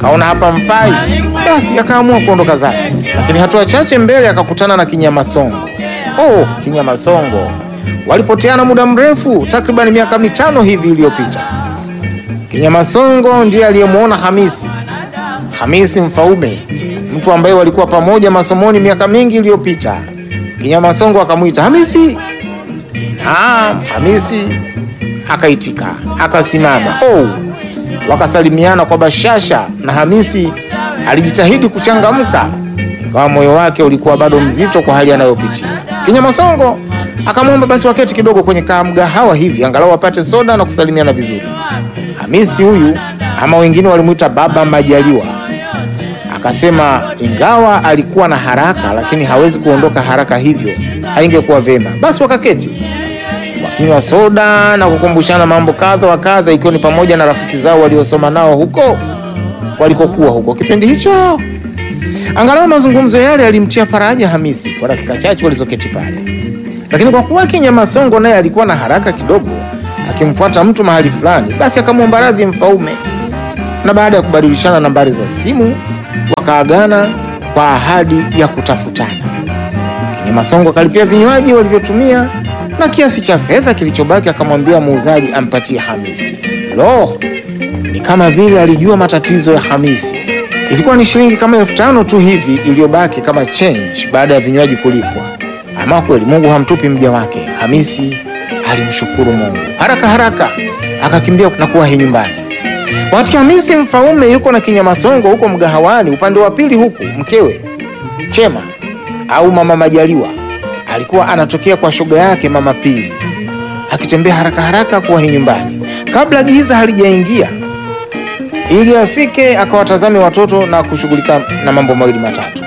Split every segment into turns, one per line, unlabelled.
akaona hapa mfai, basi akaamua kuondoka zake, lakini hatua chache mbele akakutana na Kinyamasongo. Oh, Kinyamasongo walipoteana muda mrefu, takriban miaka mitano hivi iliyopita. Kinyamasongo ndiye aliyemwona Hamisi, Hamisi Mfaume, mtu ambaye walikuwa pamoja masomoni miaka mingi iliyopita. Kinyamasongo akamwita Hamisi. Naam, Hamisi akaitika, akasimama. Oh, wakasalimiana kwa bashasha, na Hamisi alijitahidi kuchangamka, ingawa moyo wake ulikuwa bado mzito kwa hali anayopitia. Kinyamasongo akamwomba basi waketi kidogo kwenye kamgahawa hivi, angalau wapate soda na kusalimiana vizuri. Hamisi huyu ama wengine walimwita Baba Majaliwa akasema ingawa alikuwa na haraka, lakini hawezi kuondoka haraka, hivyo haingekuwa vema. Basi wakaketi wakinywa soda na kukumbushana mambo kadha wa kadha, ikiwa ni pamoja na rafiki zao waliosoma nao huko walikokuwa huko kipindi hicho. Angalau mazungumzo yale yalimtia faraja Hamisi kwa dakika chache walizoketi pale, lakini kwa kuwa Kinyamasongo naye alikuwa na haraka kidogo, akimfuata mtu mahali fulani, basi akamwomba radhi Mfaume, na baada ya kubadilishana nambari za simu wakaagana kwa ahadi ya kutafutana. Kinyamasongo akalipia vinywaji walivyotumia na kiasi cha fedha kilichobaki akamwambia muuzaji ampatie Hamisi. Lo, ni kama vile alijua matatizo ya Hamisi. Ilikuwa ni shilingi kama elfu tano tu hivi iliyobaki kama change baada ya vinywaji kulipwa. Ama kweli Mungu hamtupi mja wake. Hamisi alimshukuru Mungu haraka haraka, akakimbia na kuwahi nyumbani. Wakati Hamisi Mfaume yuko na Kinyamasongo huko mgahawani, upande wa pili huku mkewe Chema au Mama Majaliwa alikuwa anatokea kwa shoga yake Mama Pili, akitembea haraka haraka kuwahi nyumbani kabla giza halijaingia, ili afike akawatazame watoto na kushughulika na mambo mawili matatu.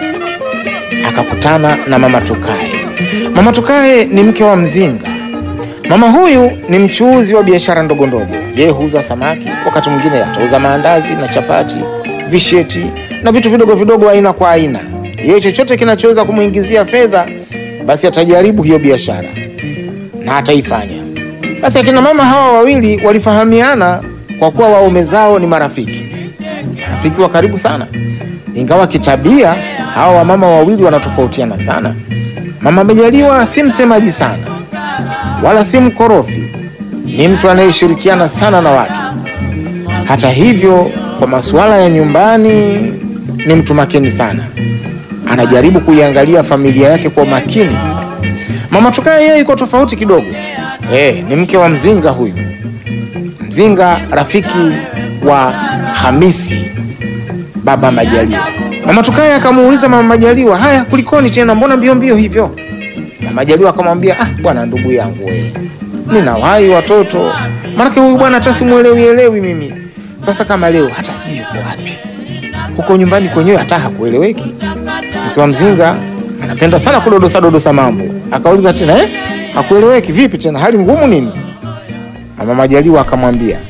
Akakutana na Mama Tukae. Mama Tukae ni mke wa Mzinga. Mama huyu ni mchuuzi wa biashara ndogo ndogo. Yeye huuza samaki, wakati mwingine atauza maandazi na chapati, visheti na vitu vidogo vidogo aina kwa aina. Yeye chochote kinachoweza kumwingizia fedha, basi atajaribu hiyo biashara na ataifanya. Basi akina mama hawa wawili walifahamiana kwa kuwa waume zao ni marafiki, marafiki wa karibu sana, ingawa kitabia hawa wamama wawili wanatofautiana sana. Mama Majaliwa si msemaji sana wala si mkorofi, ni mtu anayeshirikiana sana na watu. Hata hivyo, kwa masuala ya nyumbani ni mtu makini sana, anajaribu kuiangalia familia yake kwa makini. Mama Tukae yeye iko tofauti kidogo. Eh, ni mke wa Mzinga huyu. Mzinga rafiki wa Hamisi baba Majaliwa. Mama Tukae akamuuliza Mama Majaliwa, haya kulikoni tena, mbona mbio mbio hivyo? Mama Majaliwa akamwambia, ah bwana, ndugu yangu wewe, ninawahi watoto, maanake huyu bwana hata simuelewi elewi mimi. Sasa kama leo hata sijui yuko wapi, huko nyumbani kwenyewe hata hakueleweki. Mke wa Mzinga anapenda sana kudodosa dodosa mambo, akauliza tena, eh, hakueleweki vipi tena, hali ngumu nini? Mama Majaliwa akamwambia,